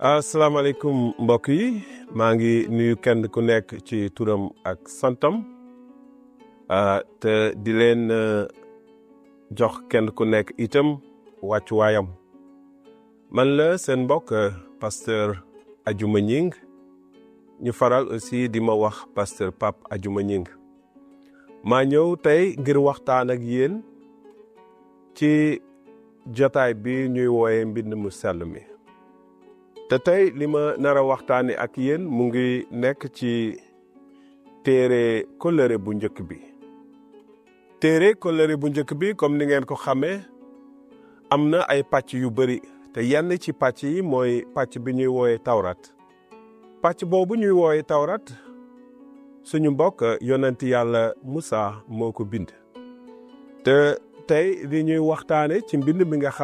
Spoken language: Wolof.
asalaamaaleykum mbokk yi maa ngi nuyu kenn ku nekk ci turam ak santam te di leen jox kenn ku nekk itam wàccuwaayam man la seen mbokk pasteur Adjuma Ñing ñu faral aussi di ma wax pasteur Pape Adjuma Ñing maa ñëw tey ngir waxtaan ak yéen ci jotaay bi ñuy wooye mbind mu sell mi te tey li ma nar a waxtaane ak yéen mu ngi nekk ci téere kóllëre bu njëkk bi téere kóllëre bu njëkk bi comme ni ngeen ko xamee am na ay pàcc yu bari te yenn ci pàcc yi mooy pàcc bi ñuy wooye tawrat pàcc boobu ñuy wooye tawrat suñu mbokk yonent yàlla Musa moo ko bind te tey li ñuy waxtaane ci mbind mi nga xam